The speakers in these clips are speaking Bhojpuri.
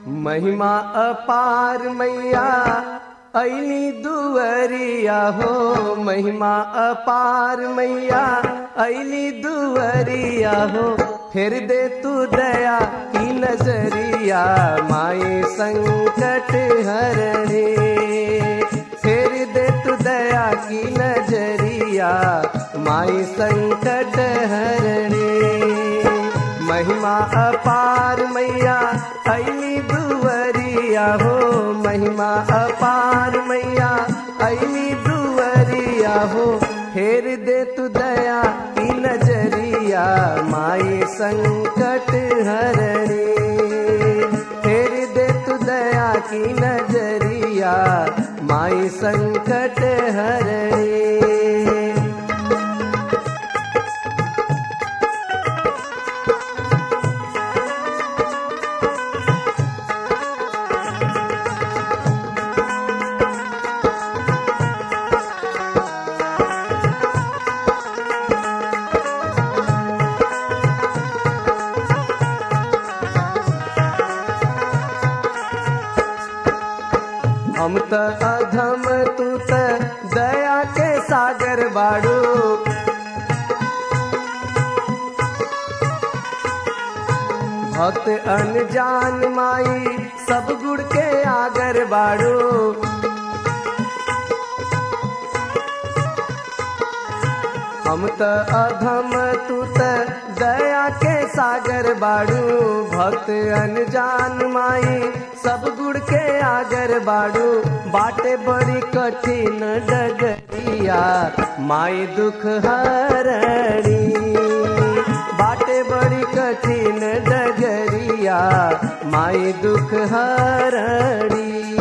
महिमा अपार मैया ऐली दुवरिया हो महिमा अपार मैया ऐली दुवरिया हो फिर दे तू दया की नजरिया माई संकट हरणे फिर दे तू दया की नजरिया माई संकट हरणे महिमा अपार मैया ऐली दुवरिया हो महिमा अपार मैया ऐली दुवरिया हो फेर दे तू दया की नजरिया माई संकट हरणी फेर दे तू दया की नजरिया माई संकट हरणी हम त अधम तू त दया के सागर बाड़ू भक्त अनजान माई सब गुड़ के आगर बाड़ू हम त अधम तू त दया के सागर बाड़ू भक्त अनजान माई सब गुड़ के आगर बाड़ू बाटे बड़ी कठिन डगरिया माई दुख हरणी बाटे बड़ी कठिन डगरिया माई दुख हरणी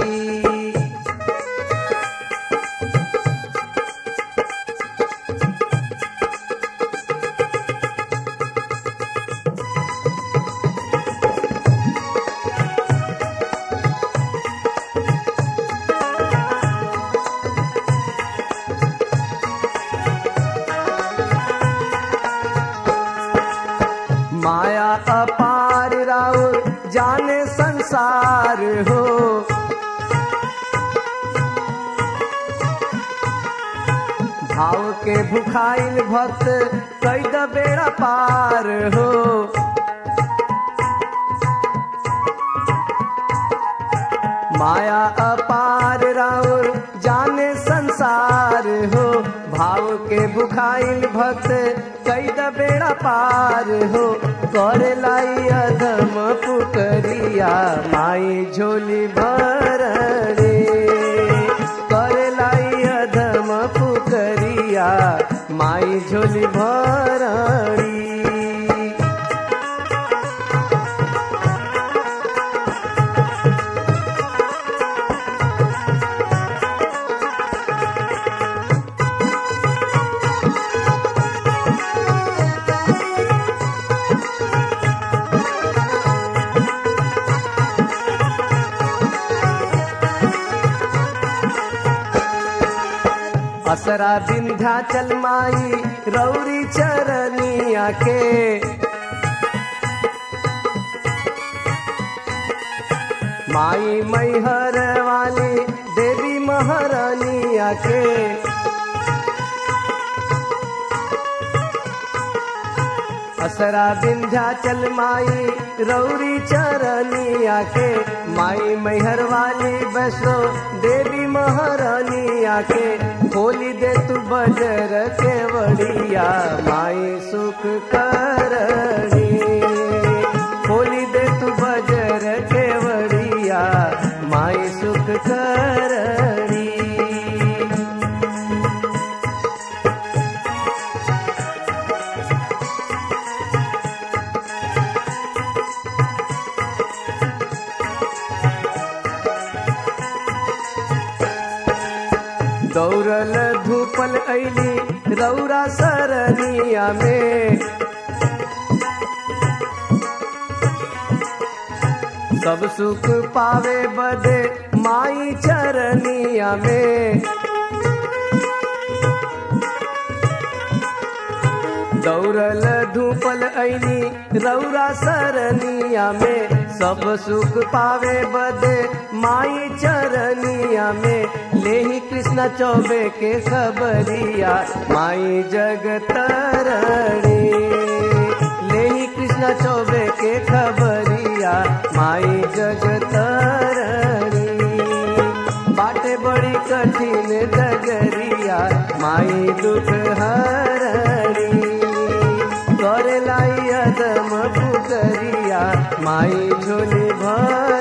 माया अपार राउर जाने संसार हो भाव के भुखाइल भक्त कई द बेड़ा पार हो माया अपार राउर जाने संसार हो भाव के भुखाइल भक्त कई द बेड़ा पार हो कर लाई अधम पुकरिया माई झोली भरणे कर लाई अधम पुकरिया माई झोली भरणी असरा विंध्याचल माई रौरी चरनिया के माई मैहर वाली देवी महारानिया के असरा विंध्याचल माई रौरी चरनिया के माई मैहर वाली वैष्णो देवी महारानिया के खोली दे तू बजर के वड़िया माई सुख करणी खोली दे तू बजर के वड़िया माई सुख करणी दौड़ल धूपल ऐली रौरा सरनिया में सब सुख पावे बदे माई चरनिया में दौड़ल धूपल ऐनी रौरा सरनिया में सब सुख पावे बदे माई चरनिया में लेही कृष्ण चौबे के खबरिया माई जगतरणी लेही कृष्ण चौबे के खबरिया माई जगतरणी बाटे बड़ी कठिन डगरिया माई दुख हरणी करे लाई अदम पुकरिया माई झोली भर